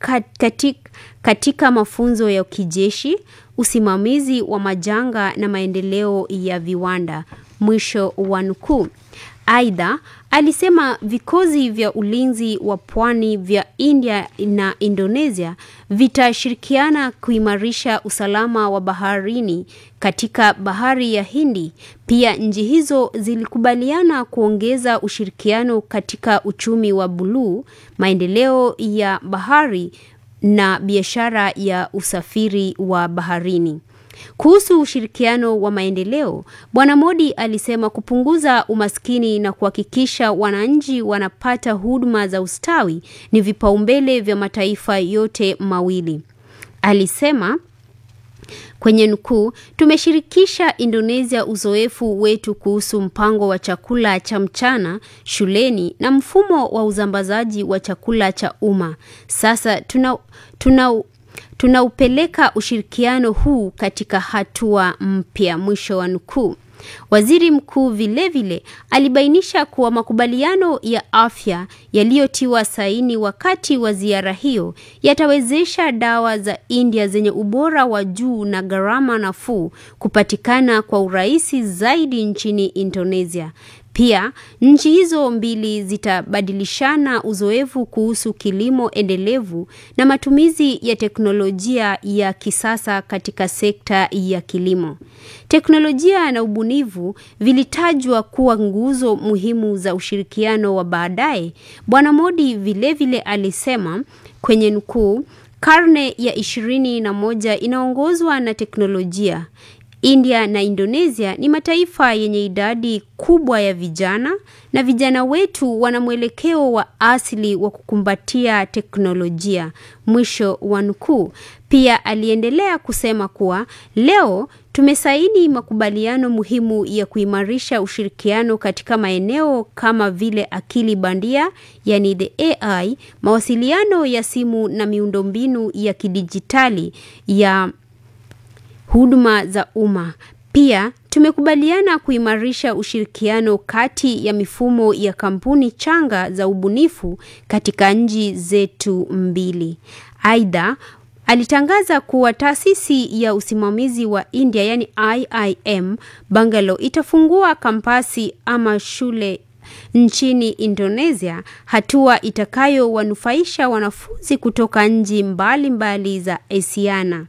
katika, katika mafunzo ya kijeshi, usimamizi wa majanga na maendeleo ya viwanda. Mwisho wa nukuu. Aidha, alisema vikosi vya ulinzi wa pwani vya India na Indonesia vitashirikiana kuimarisha usalama wa baharini katika bahari ya Hindi. Pia nchi hizo zilikubaliana kuongeza ushirikiano katika uchumi wa buluu, maendeleo ya bahari na biashara ya usafiri wa baharini. Kuhusu ushirikiano wa maendeleo, Bwana Modi alisema kupunguza umaskini na kuhakikisha wananchi wanapata huduma za ustawi ni vipaumbele vya mataifa yote mawili. Alisema kwenye nukuu, tumeshirikisha Indonesia uzoefu wetu kuhusu mpango wa chakula cha mchana shuleni na mfumo wa usambazaji wa chakula cha umma. Sasa tuna, tuna tunaupeleka ushirikiano huu katika hatua mpya. Mwisho wa nukuu. Waziri mkuu vilevile alibainisha kuwa makubaliano ya afya yaliyotiwa saini wakati wa ziara hiyo yatawezesha dawa za India zenye ubora wa juu na gharama nafuu kupatikana kwa urahisi zaidi nchini Indonesia. Pia nchi hizo mbili zitabadilishana uzoefu kuhusu kilimo endelevu na matumizi ya teknolojia ya kisasa katika sekta ya kilimo. Teknolojia na ubunifu vilitajwa kuwa nguzo muhimu za ushirikiano wa baadaye. Bwana Modi vilevile alisema kwenye nukuu, karne ya ishirini na moja inaongozwa na teknolojia. India na Indonesia ni mataifa yenye idadi kubwa ya vijana na vijana wetu wana mwelekeo wa asili wa kukumbatia teknolojia. Mwisho wa nukuu. Pia aliendelea kusema kuwa leo tumesaini makubaliano muhimu ya kuimarisha ushirikiano katika maeneo kama vile akili bandia, yani the AI, mawasiliano ya simu na miundombinu ya kidijitali ya huduma za umma. Pia tumekubaliana kuimarisha ushirikiano kati ya mifumo ya kampuni changa za ubunifu katika nchi zetu mbili. Aidha, alitangaza kuwa taasisi ya usimamizi wa India yani IIM Bangalore itafungua kampasi ama shule nchini Indonesia, hatua itakayowanufaisha wanafunzi kutoka nchi mbalimbali za Asiana.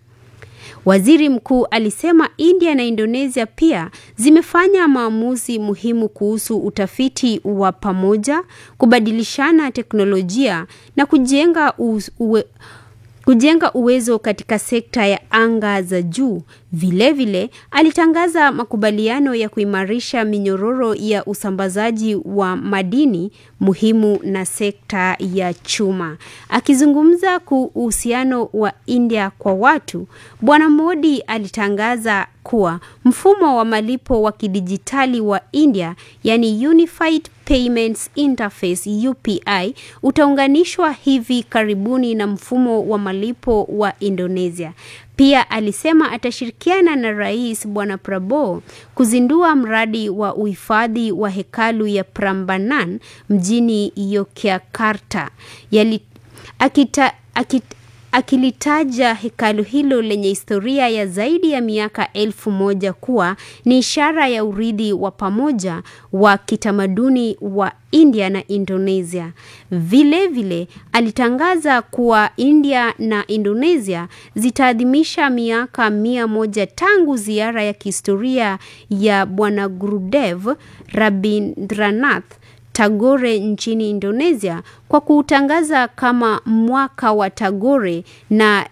Waziri mkuu alisema India na Indonesia pia zimefanya maamuzi muhimu kuhusu utafiti wa pamoja, kubadilishana teknolojia na kujenga uwe, kujenga uwezo katika sekta ya anga za juu. Vilevile alitangaza makubaliano ya kuimarisha minyororo ya usambazaji wa madini muhimu na sekta ya chuma. Akizungumza kuhusiano wa India kwa watu, Bwana Modi alitangaza kuwa mfumo wa malipo wa kidijitali wa India, yani Unified Payments Interface UPI, utaunganishwa hivi karibuni na mfumo wa malipo wa Indonesia. Pia alisema atashirikiana na Rais Bwana Prabowo kuzindua mradi wa uhifadhi wa hekalu ya Prambanan mjini Yogyakarta. Yali, akita, akita, akilitaja hekalu hilo lenye historia ya zaidi ya miaka elfu moja kuwa ni ishara ya urithi wa pamoja wa kitamaduni wa India na Indonesia. Vile vile alitangaza kuwa India na Indonesia zitaadhimisha miaka mia moja tangu ziara ya kihistoria ya Bwana Gurudev Rabindranath Tagore nchini Indonesia kwa kuutangaza kama mwaka wa Tagore na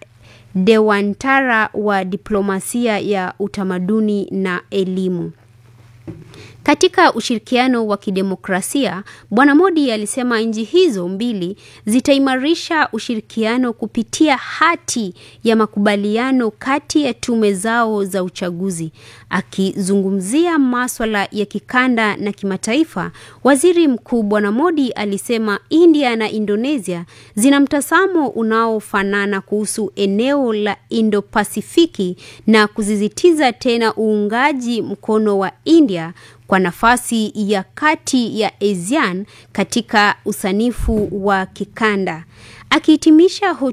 Dewantara wa diplomasia ya utamaduni na elimu. Katika ushirikiano wa kidemokrasia, Bwana Modi alisema nchi hizo mbili zitaimarisha ushirikiano kupitia hati ya makubaliano kati ya tume zao za uchaguzi. Akizungumzia maswala ya kikanda na kimataifa, Waziri Mkuu Bwana Modi alisema India na Indonesia zina mtazamo unaofanana kuhusu eneo la Indo-Pasifiki na kusisitiza tena uungaji mkono wa India kwa nafasi ya kati ya ASEAN katika usanifu wa kikanda. Akihitimisha